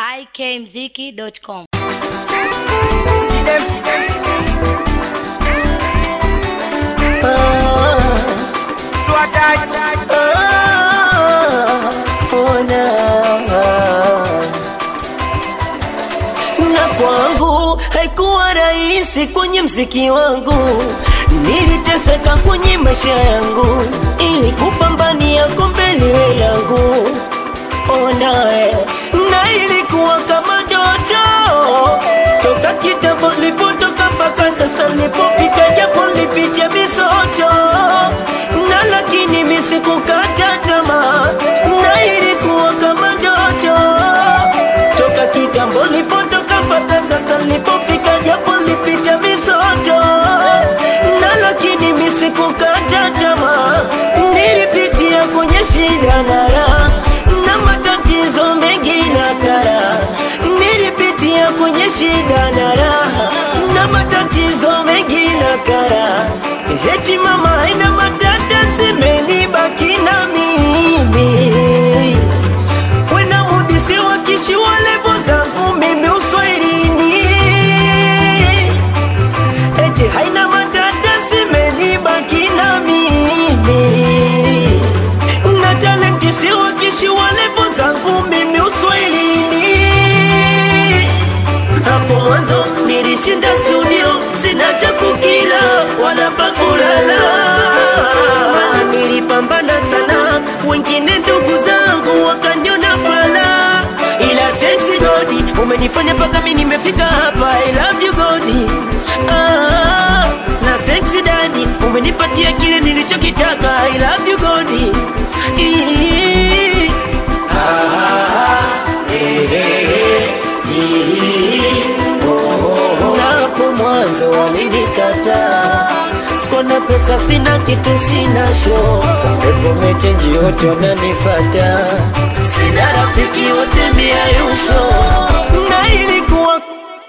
ikmziki.com. na kwangu haikuwa rahisi kwenye mziki wangu, niliteseka kwenye maisha yangu ili kupambania kombe liwe langu. Onae, na ilikuwa kama ndoto toka kitambo nilipotoka mpaka sasa nilipofika, japo nilipitia misoto na lakini mimi sikukata tamaa, na ilikuwa kama ndoto toka kitambo nilipotoka mpaka sasa nilipofika, japo nilipita misoto na lakini mimi sikukata tamaa, nilipitia kwenye shida na raha na matatizo mengi na kara, nilipitia kwenye shida na raha na matatizo mengi na kara, eti mama haina matata zimenibaki na mimi wena mudisi wakishi walevo zangu mimi uswahilini eti haina matata zimenibaki na mimi na talenti si wakishi walevo zangu mimi uswahilini hapo mwanzo nilishinda studio, sina cha kukila wala pa kulala, maana nilipambana sana, wengine ndugu zangu wakaniona fala, ila sensi godi umenifanya mpaka mimi nimefika hapa. I love you godi ah, na sensi dadi umenipatia kile nilichokitaka. I love you godi Ii. Napo mwanzo walinikataa, sikuwa na pesa, sina kitu, sina show, pepo mechenji, wote wananifata, sina rafiki, wote miayusho, na ilikuwa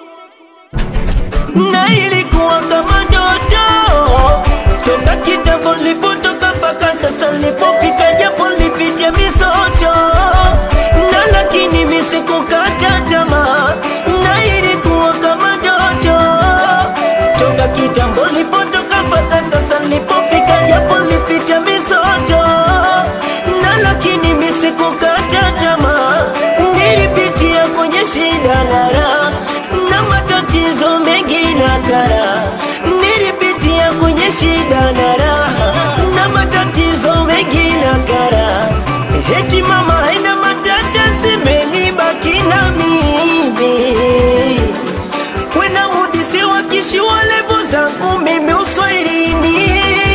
na ilikuwa kama ndoto toka kitambo nilipotoka mpaka sasa nilipofika, japo nilipitia misoto na lakini mimi sikukata tamaa, na ilikuwa kama ndoto toka kitambo nilipotoka mpaka sasa nilipofika, japo nilipitia misoto na lakini mimi sikukata tamaa, nilipitia kwenye shida na raha na matatizo mengi na kara, nilipitia kwenye shida na raha na matatizo mengi na kara, eti mama haina matata zimenibaki na mimi wena mudisi wakishi walevo zangu mimi uswahilini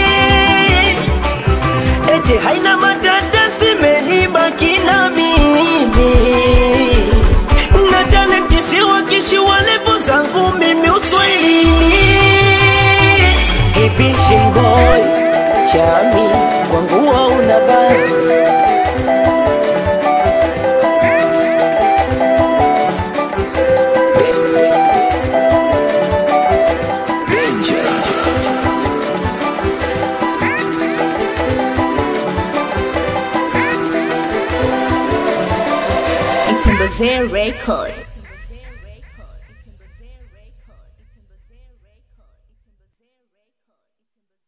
eti haina matata zimenibaki na mimi na talenti si wakishi walevo zangu mimi uswahilini ipishi mboy chami kwangu wauna bari Itembezee Record.